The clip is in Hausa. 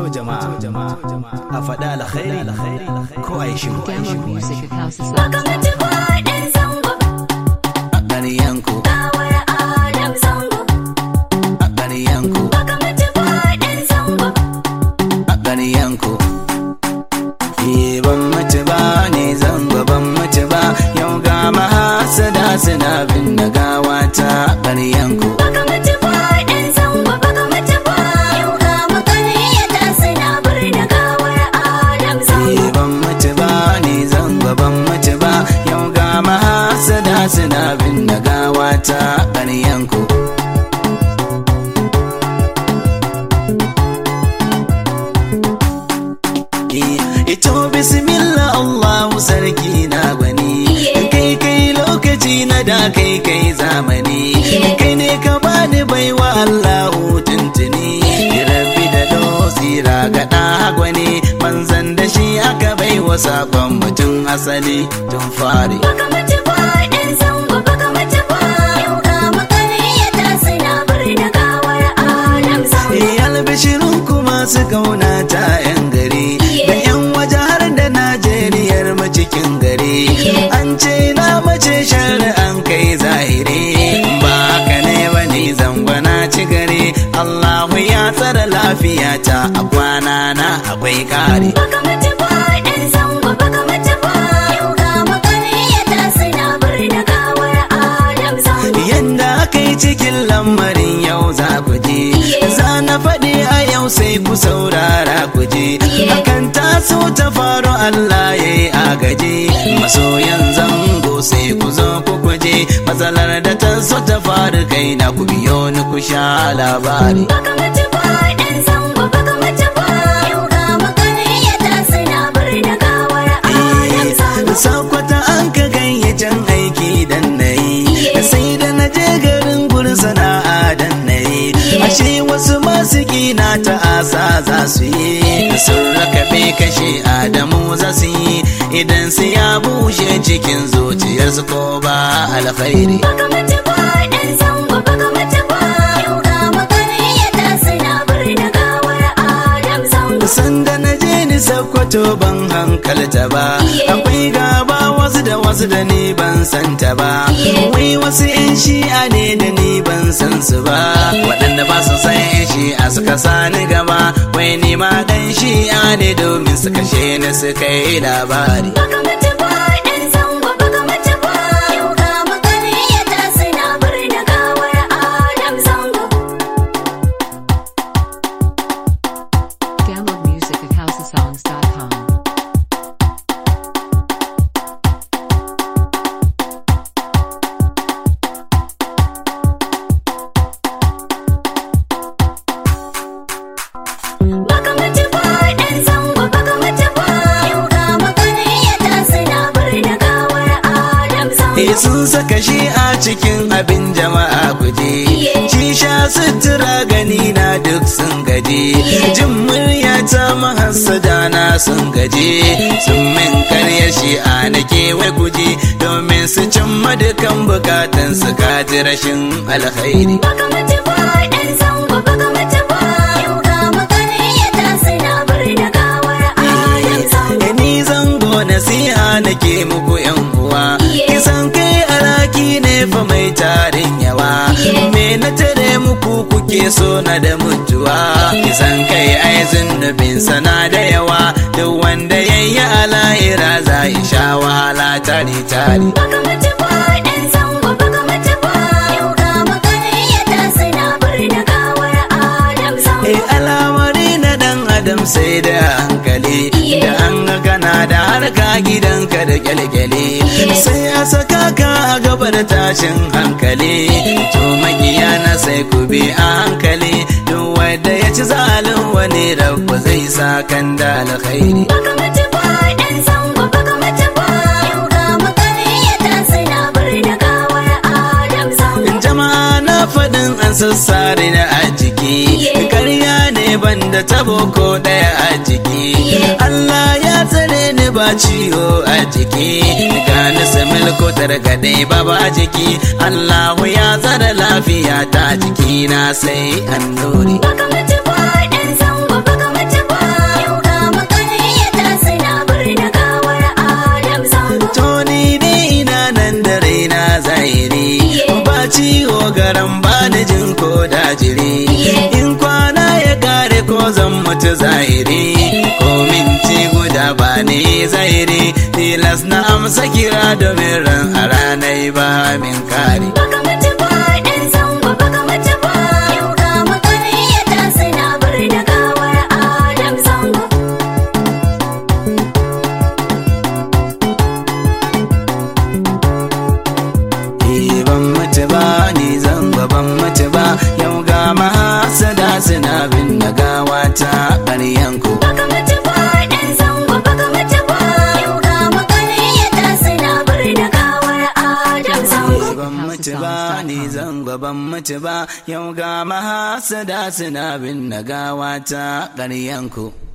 jama'a a faɗa alkhairi ko a yi shiru Download music at House of Baka Sounds. mutu ba ɗan zango a ƙaryanku Gawar Adam zango a ƙaryanku Baka mutu ba ɗan zango a ƙaryanku Eh, ban mutu ba ne zango ban mutu ba yau ga mahasada suna bin da gawata a ƙaryanku Baka mutu ba ɗan zango Baka mutu ba Yau ga makaryata suna birni gawar Adam zango Eh, ban mutu ba ne zango ban mutu ba yau ga mahasada suna bin da gawata a ƙaryanku Ito bismillah Allahu sarki na gwani kai kai lokaci na da kai kai zamani kai ne ka bani baiwa Allahu tuntuni rabbi da dosira ga da gwani manzan da shi aka baiwa sakon mutum asali tun fari Baka mutu ba ɗan zango Baka mutu ba Yau ga makaryata suna birni gawar Adam zango albishirin kuma su kauna ta 'yan gari da 'yan waje har da najeriyar mu cikin gari an ce na mace shari'an kai zahiri ba haka ne ba ni zangwana ci gari allahu ya tsara lafiyata a kwana na akwai kare Baka mutu ba ɗan zango Baka mutu ba Yau ga makaryata suna birni gawar Adam zango yanda aka yi cikin lamarin yau za ku je za na faɗi a yau sai ku saurara ku je hakan taso ta faru Allah ya yi agaji masoyan zango sai ku zo ku kuje matsalar da ta so ta faru kai na ku biyo ni ku sha labari Baka mutu ba ɗan zango Baka mutu ba Yau ga makaryata suna birni gawar Adam zango sakwata an ka gayyacin aiki dan na yi sai da na je garin gurin sana'a dan na yi ashe wasu masu gina ta asa za su yi sun rakabe kashe adamu za su yi idan su ya bushe cikin zuciyarsu ko ba alkhairi Baka mutu ba ɗan zango Baka mutu ba Yau ga makaryata suna birni gawar Adam zango sanda na je ni sakkwato ban hankalta ba akwai gaba wasu da wasu da ni ban santa ba wai wasu yan shi'a ne da ni ban san su ba waɗanda ba su san yan shi'a suka sani gaba wai ni ma dan shi'a ne domin su kashe ni su kai labari Baka mutu ba ɗan zango Baka mutu ba Yau ga makaryata suna birni gawar Adam zango Download music at housesongs.com. Baka mutu ba ɗan zango Baka mutu ba Yau ga makaryata suna birni gawar Adam zango Eh sun saka shi a cikin abin jama'a guje shi sha sutura gani na duk sun gaje jin murya ta mahassada na sun gaje sun min karya shi a na kewaye guje domin su cimma dukan bukatan su kaji rashin alkhairi Baka mutu ba ɗan zango Baka mutu ba Yau ga makaryata suna birni gawar Adam zango Eh, ni zango nasiha nake muku yan uwa kisan kai alaki ne fa mai tarin yawa me na tare muku kuke so na da mutuwa kisan kai ai zunubin sana da yawa duk wanda yayi alahira za ya sha wahala tare tare Baka mutu ba ɗan zango Baka mutu ba Yau ga makaryata suna birni gawar Adam zango Eh alamari na dan adam sai da hankali da an ga kana da harka gidanka da kyalkyale sai a saka ka a gaba da tashin hankali to magiya na sai ku bi a hankali duk wanda ya ci zalin wani rabu zai sa kan da alkhairi Baka mutu ba ɗan zango Baka mutu ba Yau ga makaryata suna birni gawar Adam zango jama'a na faɗin an sassare na a jiki karya ne banda tabo ko ɗaya a jiki Allah ya tsare ni ba ciwo a jiki ga ni samil ko targaɗe ba ba jiki Allahu ya tsare lafiya ta jiki na sai annuri Baka mutu ba ɗan zango Baka mutu ba mutu zahiri ko minti guda ba ni zahiri tilas na amsa kira domin ran a ranar ba min kare Baka mutu ba ɗan zango baka mutu ba Yau ga makaryata suna bar da gawar Adam zango Eh, ban mutu ba ni zango ban mutu ba yau ga mahasada suna bin na gawa ta ƙaryanku Baka mutu ba ɗan zango baka mutu ba Yau ga makaryata suna bar da gawar Adam zango ban mutu ba ni zango ban mutu ba yau ga mahasada suna bin na gawa ta ƙaryanku